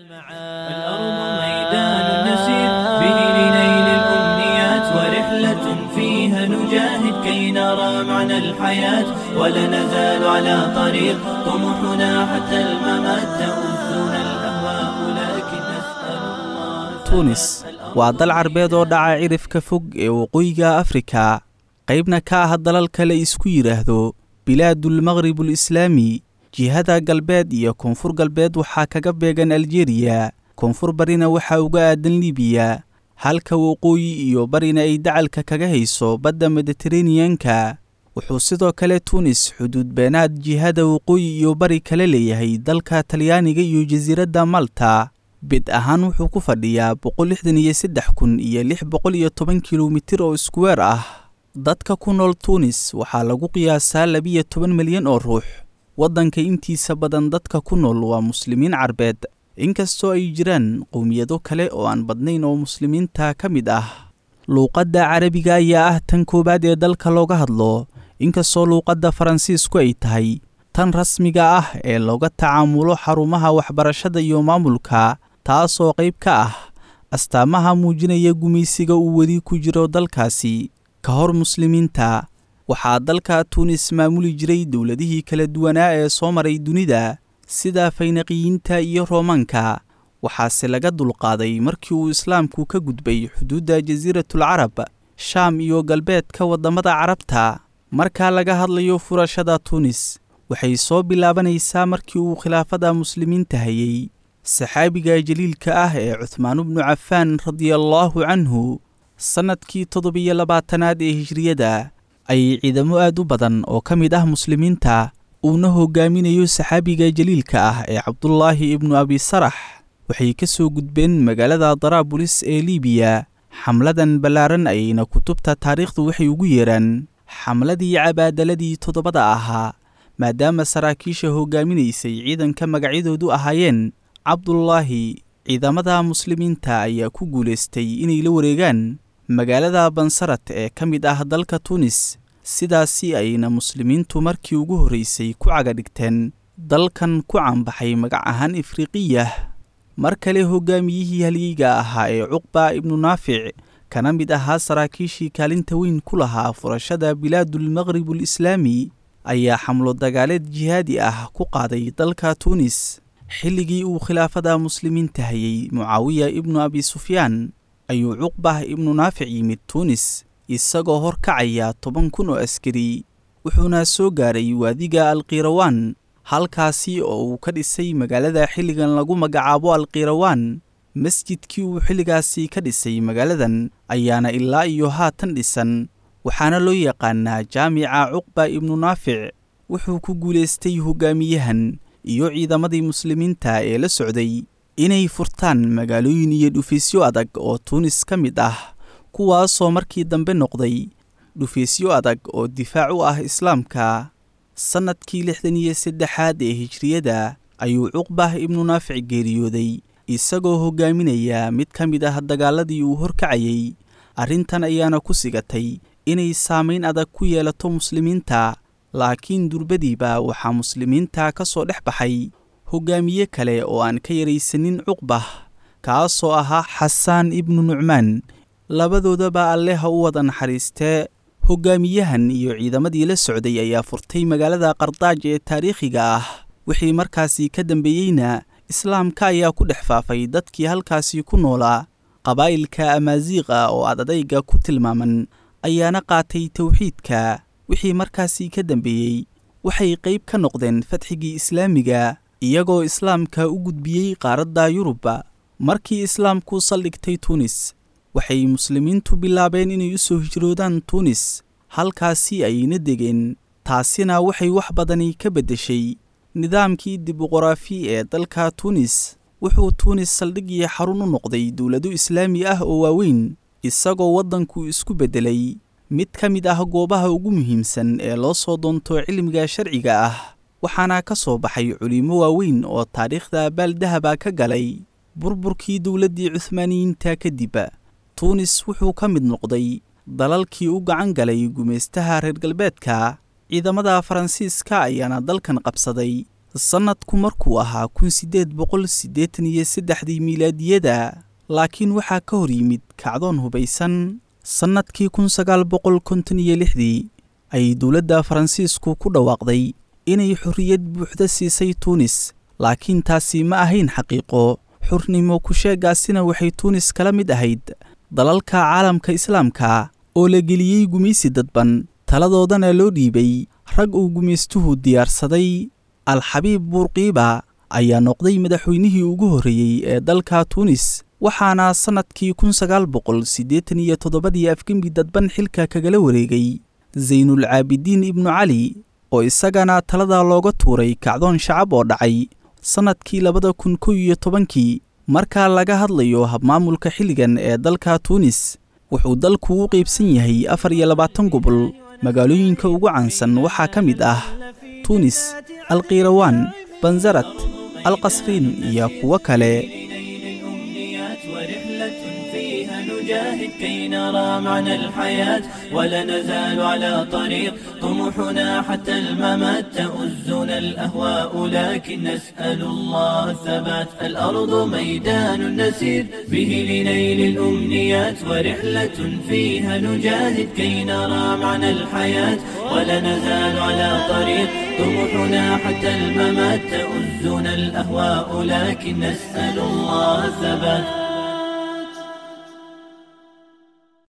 الأرض ميدان نسير به لنيل الأمنيات ورحلة فيها نجاهد كي نرى معنى الحياة ولا نزال على طريق طموحنا حتى الممات تؤذنا الأهواء لكن نسأل الله tunis waa dal carbeed oo dhaca cirifka fog ee waqooyiga afrika qaybna ka ah dalalka la isku yidhaahdo bilaadulmaqribul islaami jihada galbeed iyo koonfur galbeed waxaa kaga beegan aljeriya koonfur barina waxaa uga aadan libiya halka waqooyi iyo barina ay dacalka kaga hayso badda mediteraneanka wuxuu sidoo kale tunis xuduud beenaad jihada waqooyi iyo bari kala leeyahay dalka talyaaniga iyo jasiiradda malta bid ahaan wuxuu ku fadhiyaa boqol lixdan iyo saddex kun iyo lix boqol iyo toban kilomitir oo iskuweer ah dadka ku nool tunis waxaa lagu qiyaasaa labiyo toban milyan oo ruux waddanka intiisa badan dadka ku nool waa muslimiin carbeed inkastoo ay jiraan qowmiyado kale oo aan badnayn oo muslimiinta ka mid ah luuqadda carabiga ayaa ah tan koowaad ee dalka looga hadlo inkastoo luuqadda faransiisku ay tahay tan rasmiga ah ee looga tacaamulo xarumaha waxbarashada iyo maamulka taasoo qayb ka ah astaamaha muujinaya gumaysiga uu weli ku jiro dalkaasi ka hor muslimiinta waxaa dalka tuunis maamuli jiray dowladihii kala duwanaa ee soo maray dunida sida faynaqiyiinta iyo roomaanka waxaase laga dulqaaday markii uu islaamku ka gudbay xuduudda jasiiratul carab shaam iyo galbeedka waddamada carabta marka laga hadlayo furashada tuunis waxay soo bilaabanaysaa markii uu khilaafada muslimiinta hayay saxaabiga jaliilka ah ee cuhmaan bnu cafaan radiallaahu canhu sannadkii toddobiyo labaatanaad ee hijriyada ayay ciidamo aad u badan oo ka mid ah muslimiinta uuna hogaaminayo saxaabiga jaliilka ah ee cabdulaahi ibnu abisarax waxay ka soo gudbeen magaalada daraabulis ee liibiya xamladan ballaaran ayayna kutubta taariikhdu waxay ugu yeeraan xamladii cabaadaladii toddobada ahaa maadaama saraakiisha hogaaminaysay ciidanka magacyadoodu ahaayeen cabdulaahi ciidamada muslimiinta ayaa ku guulaystay inay la wareegaan magaalada bansarat ee ka mid ah dalka tuunis sidaasi ayayna muslimiintu markii ugu horraysay ku caga dhigteen dalkan ku caanbaxay magac ahaan ifriqiyah mar kale hogaamiyihii halyeyga ahaa ee cuqba ibnu naafic kana mid ahaa saraakiishii kaalinta weyn ku lahaa furashada bilaadulmaqribul islaami ayaa xamlo dagaaleed jihaadi ah ku qaaday dalka tuunis xilligii uu khilaafada muslimiinta hayay mucaawiya ibnu abi sufyaan ayuu cuqbah ibnu naafic yimid tuunis isagoo hor kacaya toban kun oo askari wuxuuna soo gaaray waadiga alkirawaan halkaasi oo uu ka dhisay magaalada xilligan lagu magacaabo alkirawaan masjidkii uu xilligaasi ka dhisay magaaladan ayaana ilaa iyo haatan dhisan waxaana loo yaqaanaa jaamica cuqba ibnu naafic wuxuu ku guulaystay hogaamiyahan iyo ciidamadii muslimiinta ee la socday inay furtaan magaalooyin iyo dhufaysyo adag oo tuunis ka mid ah kuwaasoo markii dambe noqday dhufaysyo adag oo difaac u ah islaamka sannadkii lixdan iyo saddexaad ee hijriyada ayuu cuqbah ibnu naafic geeriyooday isagoo hogaaminaya mid ka mid ah dagaaladii uu horkacayay arrintan ayaana ku sigatay inay saamayn adag ku yeelato muslimiinta laakiin durbadiiba waxaa muslimiinta ka soo dhex baxay hogaamiye kale oo aan ka yaraysanin cuqbah kaasoo ahaa xasaan ibnu nucmaan labadoodaba alle ha u wada naxariistee hogaamiyahan iyo ciidamadii la socday ayaa furtay magaalada qardaaj ee taariikhiga ah wixii markaasi ka dambeeyeyna islaamka ayaa ku dhex faafay dadkii halkaasi ku noolaa qabaa'ilka amaaziiqa oo aad adayga ku tilmaaman ayaana qaatay towxiidka wixii markaasi ka dambeeyey waxay qayb ka noqdeen fatxigii islaamiga iyagoo islaamka u gudbiyey qaaradda yurubba markii islaamku saldhigtay tuunis waxay muslimiintu bilaabeen inay u soo hijroodaan tuunis halkaasi ayayna degeen taasina waxay wax badani ka beddeshay nidaamkii dimuqraafi ee dalka tuunis wuxuu tuunis saldhig iyo xarun u noqday dowlado islaami ah oo waaweyn isagoo waddanku isku beddelay mid ka mid ah goobaha ugu muhiimsan ee loo soo doonto cilmiga sharciga ah waxaana ka soo baxay culimmo waaweyn oo taariikhda baaldahaba ka galay burburkii dowladdii cuhmaaniyiinta kadib tuunis wuxuu ka mid noqday dalalkii u gacan galay gumaystaha reer galbeedka ciidamada faransiiska ayaana dalkan qabsaday sannadku markuu ahaa kun siddeed boqol siddeetan iyo saddexdii miilaadiyada laakiin waxaa ka hor yimid kacdoon hubaysan sannadkii kun sagaal boqol konton iyo lixdii ayay dowladda faransiisku ku dhawaaqday inay xorriyad buuxda siisay tuunis laakiin taasi ma ahayn xaqiiqo xurnimo ku-sheegaasina waxay tuunis kala mid ahayd dalalka caalamka islaamka oo la geliyey gumaysi dadban taladoodana loo dhiibay rag uu gumaystuhu diyaarsaday al-xabiib buurqiiba ayaa noqday madaxweynihii ugu horreeyey ee dalka tuunis waxaana sannadkii kun sagaal boqol siddeetan iyo toddobadii afgembi dadban xilka kagala wareegay saynul caabidiin ibnu cali oo isagana talada looga tuuray kacdoon shacab oo dhacay sannadkii labada kun kow iyo tobankii marka laga hadlayo habmaamulka xilligan ee dalka tuunis wuxuu dalku u qaybsan yahay afar iyo labaatan gobol magaalooyinka ugu caansan waxaa ka mid ah tuunis alkiirawaan banzarat alqasriin iyo kuwo kale نجاهد كي نرى معنى الحياة ولا نزال على طريق طموحنا حتى الممات تؤزنا الأهواء لكن نسأل الله الثبات الأرض ميدان نسير به لنيل الأمنيات ورحلة فيها نجاهد كي نرى معنى الحياة ولا نزال على طريق طموحنا حتى الممات تؤزنا الأهواء لكن نسأل الله الثبات